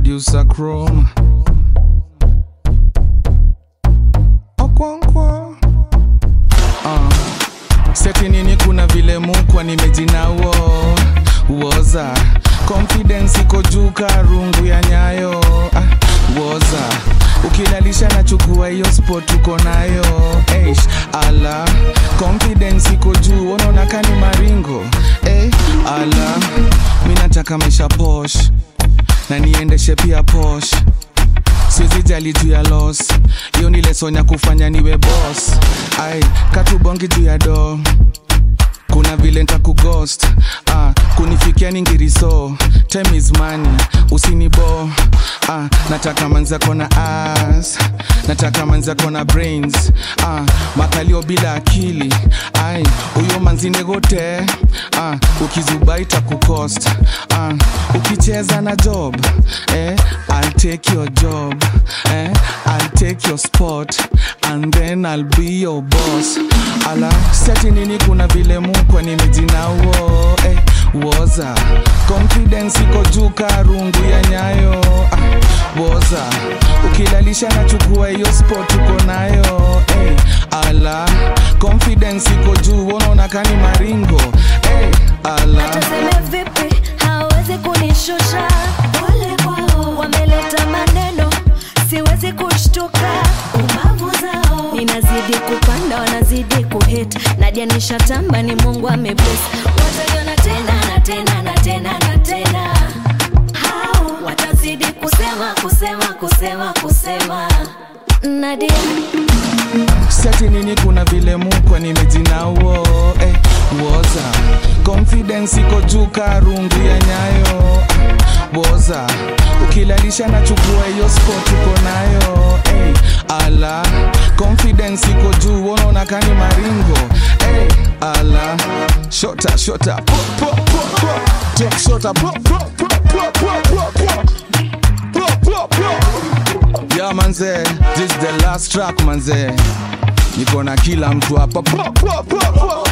producer Chrome. Okonkwo. Uh. Seti nini kuna vile mukwa nimejinauo woza confidence iko juu ka rungu ya nyayo ah, woza ukilalisha na chukua hiyo spot uko nayo Eish, ala confidence iko juu unaona kani maringo eh, ala mi nataka maisha posh na niendeshe pia posh siwezi jali juu ya los hiyo ni lesson ya kufanya niwe boss ai katubongi juu ya do kuna vile ntakughost ah, kunifikia ni ngiriso time is money usinibo ah, nataka manzako na as nataka manzako na brains ah, makalio bila akili ai huyo manzinegote ah, ukizuba itakucost ah, ukicheza na job eh, I'll take your job eh, I'll take your spot and then I'll be your boss ala seti nini kuna vile mukwa nimejinauo eh, woza confidence iko juu ka rungu ya nyayo ah, woza ukilalisha na chukua hiyo spot uko nayo eh, ala confidence iko juu unaona kani maringo eh, ala tuseme vipi hawezi kunishusha pole kwao wameleta maneno siwezi kushtuka ubavu zao ninazidi kupanda wanazidi kuhit najanisha tamba ni mungu amebless wataiona tena na tena na tena na tena hao watazidi kusema kusema kusema kusema nadia seti nini kuna vile mukwa nimejinauo eh, woza confidence iko juu ka rungu ya nyayo woza ukilalisha na chukua hiyo spot uko nayo eh, ala confidence iko juu unaona kani maringo eh, ala shota shota po, po, po, po. Take shota po, po, po, po, po, po, po. Po, po, po. Yeah, manze, this is the last track manze niko na kila mtu hapa po, po, po, po.